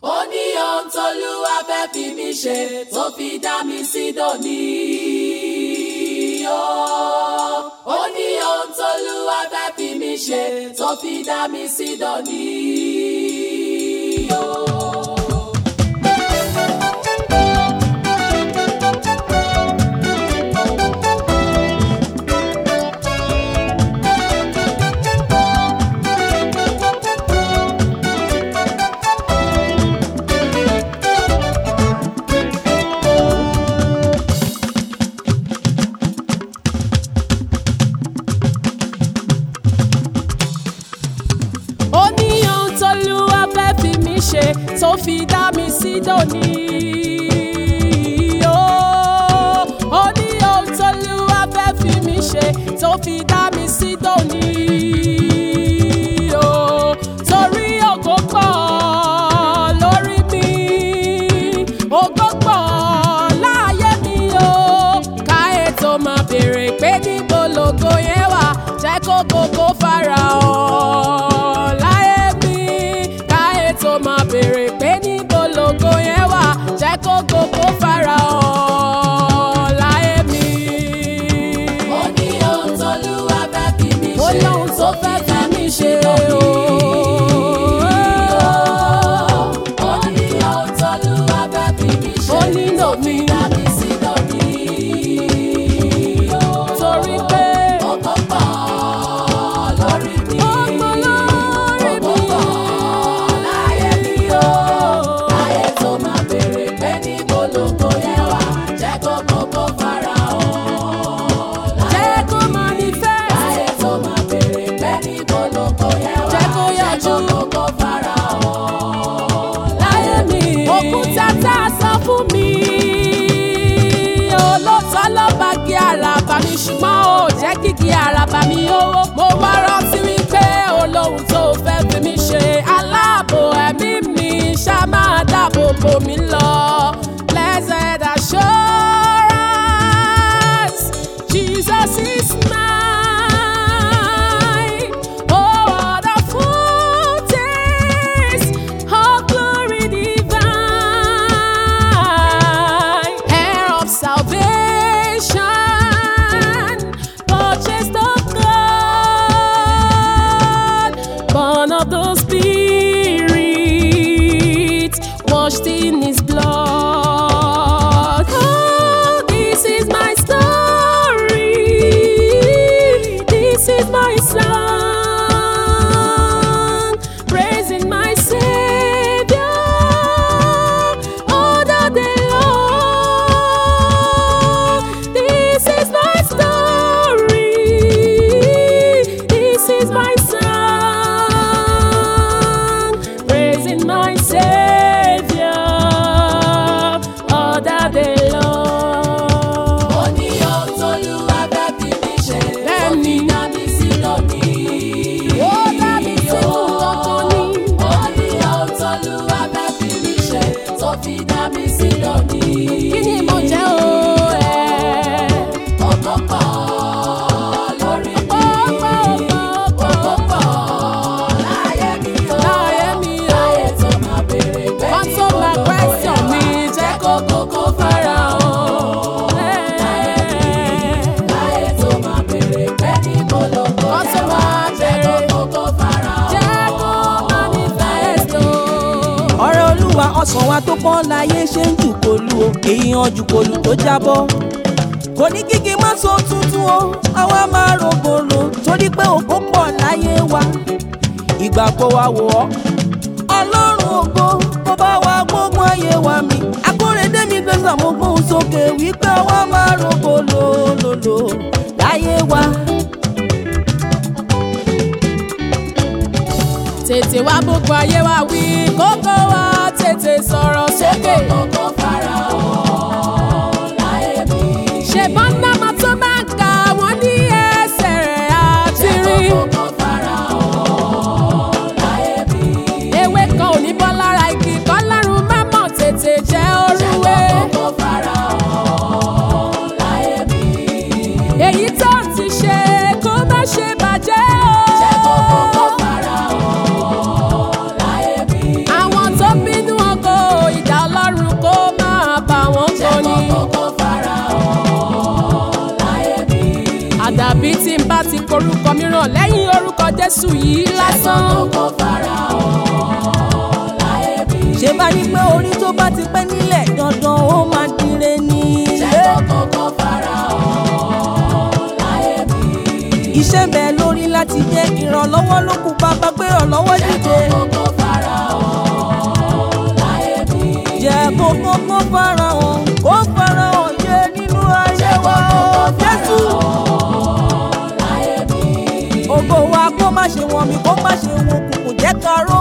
ó ní ohun tólúwa fẹ́ fi mí ṣe tó fi dá mi sí dòní. ó ní ohun tólúwa fẹ́ fi mí ṣe tó fi dá mi sí dòní. ó ní ohun tólúwa fẹ́ fi mí ṣe tó fi dá mi sí dòní. Ó ó ní ohun tólúwa fẹ́ fi mí ṣe tó fi dá mi sí dòní. Ó torí ògo pọ̀ lórí mi, ògo pọ̀ láàyè mi o. Ká ètò máa béèrè pé níbo lògo yẹn wà, jẹ́ kó gbogbo farahàn láyé mi. Ká ètò máa béèrè pé níbo lògo yẹn wà, jẹ́ kó gbogbo farahàn láyé mi. ó ní ohun tólúwa fẹ́ fi mí Ó ṣe lóhun tó fẹ́ fi mí ṣe o. ó ní ohun tólúwa fẹ́ fi mí ṣe Ó nílò mi. dá mi sí dòní. Torí pé Ògo pọ̀ lórí mi. ọmọ lórí Ògo mi. pọ̀ láyé mi o. Láyé tó máa béèrè pé níbo lógo yẹn wà, jẹ́ kó gbogbo farahàn. Jẹ́ kó manifest. Láyé tó máa béèrè pé níbo lógo yẹn wà, Jẹ́ kó yọjú. jẹ́ kó gbogbo farahàn. láyé mi. òkúta tá a san fún mi. olóòótọ́ ló bá gé àràbà mi ṣùgbọ́n ó jẹ́ kíkí àràbà mi owó. mo wá rántí wípé olóhùn tó fẹ́ fi mí ṣe aláàbò ẹ̀mí mi ṣá máa dáàbò bò mí lọ. blessed assurance Jesus is mine. Oh, what a foretaste of glory divine, heir of salvation, purchased of God, born of the Spirit, washed in His blood. Oh, this is my story. This is my song, praising my Savior all the day long. This is my story. This is my song, praising my Savior all the day long. Ó ní ohun tólúwa fẹ́ fi mí ṣe, tó Bẹ́ẹ̀ni. fi dá mi sí lónìí. Ó dá mi sínú kankan ní. Ó ní ohun tólúwa fẹ́ fi mí ṣe, tó fi dá mi sí lónìí. Kí ni mo jẹ́ o ẹ̀? Ògo pọ̀ lórí mi. Ọ̀pọ̀ ọ̀pọ̀ Ògo ọ̀pọ̀ pọ̀ láyé mi o. láyé mi o. Láyé tó máa béèrè pé Wọ́n tó níbo máa lógo question yẹn mi wà, jẹ́ kó kókó farahàn. Láyé tó máa béèrè pé níbo lógo Wọ́n tó yẹn wà, máa jẹ́ kó béèrè. kókó farahàn. Jẹ́ kó manifest o. ọ̀rọ̀ olúwa ọ̀sán wa tó pọ́n láyé ṣe ń jùkòlù o èyí hàn jùkòlù tó jábọ́ kò ní kíkí má so tuntun o àwa máa rògbòlò torí pé ògo pọ̀ láyé wa ìgbà kó wa wò ọ́ ọlọ́run ògo kó bá wa gbógun ayé wa mi akóredé mi gbèsè mo gbóhùn sókè wípé àwa máa rògbòlò lòlò láyé wa. Tètè wá gbogbo ayé wa wí kókó wa tètè sọ̀rọ̀ sókè. Kókó farahàn láyé mi. Ṣèbọn náà máa tó máa ń kà wọ́n ní ẹsẹ̀ rẹ̀ àti rí. Kókó farahàn láyé mi. Ewé kan ò ní bọ́ lára igi kọ́ lárun má mọ̀ tètè jẹ́ orúwé. Kókó farahàn láyé mi. Èyí tó ti ṣe kó má ṣe bàjẹ́ o. Kókó farahàn láyé mi. Àwọn tó bínú ọkọ jésù yìí lásán. kókó fara hàn láyé mi. ṣé bá ní pé orí tó bá ti pẹ́ nílẹ̀ dandan ó máa dire ní. jẹ́ kókó fara hàn láyé mi. iṣẹ́ bẹ́ẹ̀ lórí láti jẹ́ ìrànlọ́wọ́ ló kù bàbá gbé ìrànlọ́wọ́ dìde. kókó fara hàn láyé mi. jẹ́ kó kókó fara hàn kó fara hàn yé nínú ayé wa o jésù. láyé mi. ògo wa kó má ṣe wọ̀n mi kó má ṣe wọ̀n kùkù jẹ́ ká ró